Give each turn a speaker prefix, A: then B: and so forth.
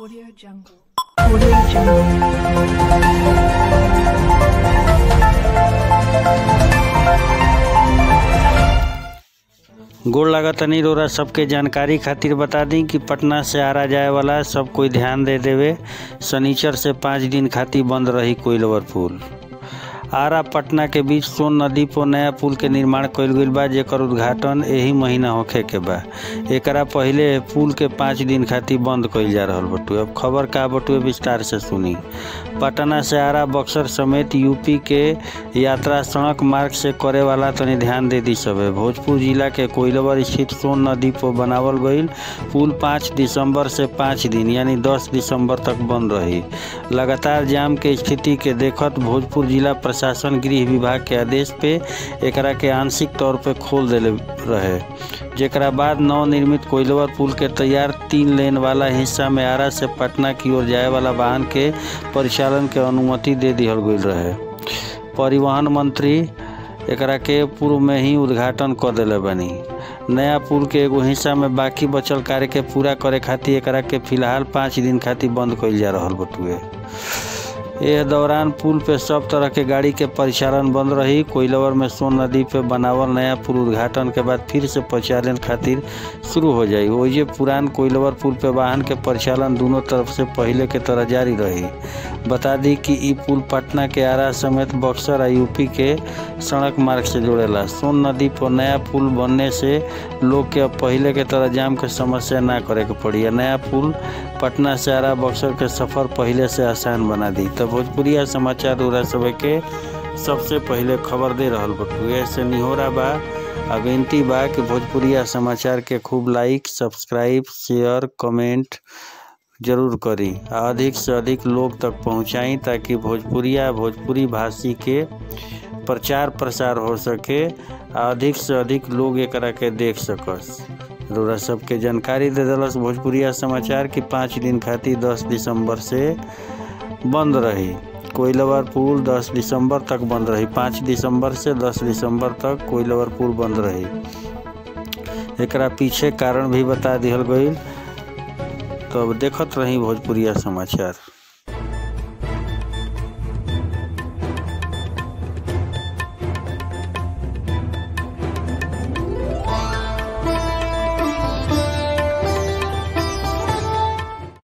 A: Audio Jungle. Audio Jungle.
B: गोड़ लागतनी रोरा सबके जानकारी खातिर बता दी कि पटना से आरा जाए वाला सब कोई ध्यान दे देवे शनिचर से पाँच दिन खातिर बंद रही कोइलवर पुल आरा पटना के बीच सोन नदी पर नया पुल के निर्माण कइल गइल बा जेकर उद्घाटन एही महीना होखे के बा एकरा पहिले पुल के पाँच दिन खातिर बंद कइल जा रहल बटुए अब खबर का बटुए विस्तार से सुनी पटना से आरा बक्सर समेत यूपी के यात्रा सड़क मार्ग से करे वाला तनी ध्यान दे दी सबे भोजपुर जिला के कोइलवर स्थित सोन नदी पर बनावल गईल पुल पाँच दिसंबर से पाँच दिन यानी दस दिसंबर तक बंद रही लगातार जाम के स्थिति के देखत भोजपुर जिला प्रशासन गृह विभाग के आदेश पे एकरा के आंशिक तौर पे खोल देले रहे जेकरा बाद नवनिर्मित कोइलवर पुल के तैयार तीन लेन वाला हिस्सा में आरा से पटना की ओर जाए वाला वाहन के परिचालन के अनुमति दे दिहल गईल रहे परिवहन मंत्री एकरा के पूर्व में ही उद्घाटन कर दिले बनी नया पुल के एगो हिस्सा में बाकी बचल कार्य के पूरा करे खातिर एकरा के फिलहाल पाँच दिन खातिर बंद कइल जा रहल बटुए एह दौरान पुल पे सब तरह के गाड़ी के परिचालन बंद रही कोइलवर में सोन नदी पे बनावल नया पुल उद्घाटन के बाद फिर से परिचालन खातिर शुरू हो जाई ओइजे पुरान कोइलवर पुल पे वाहन के परिचालन दोनों तरफ से पहले के तरह जारी रही बता दी कि ई पुल पटना के आरा समेत बक्सर आ यूपी के सड़क मार्ग से जोड़ेला सोन नदी पर नया पुल बनने से लोग के अब पहले के तरह जाम के समस्या ना करे के पड़ी आ नया पुल पटना से आरा बक्सर के सफर पहले से आसान बना दी तब भोजपुरिया समाचार उरा सब के सबसे पहले खबर दे रहल बटुए ऐसे निहोरा बा आ विनती बा कि भोजपुरिया समाचार के खूब लाइक सब्सक्राइब शेयर कमेंट जरूर करी आ अधिक से अधिक लोग तक पहुंचाई ताकि भोजपुरिया भोजपुरी भाषी के प्रचार प्रसार हो सके आ अधिक से अधिक लोग एकरा के देख सकस रउरा सबके जानकारी दे दिलस भोजपुरिया समाचार कि पाँच दिन खातिर दस दिसंबर से बंद रही कोइलवर पुल 10 दिसंबर तक बंद रही 5 दिसंबर से 10 दिसंबर तक कोइलवर पुल बंद रही एकरा पीछे कारण भी बता दिहल गईल तब देखत रही भोजपुरिया समाचार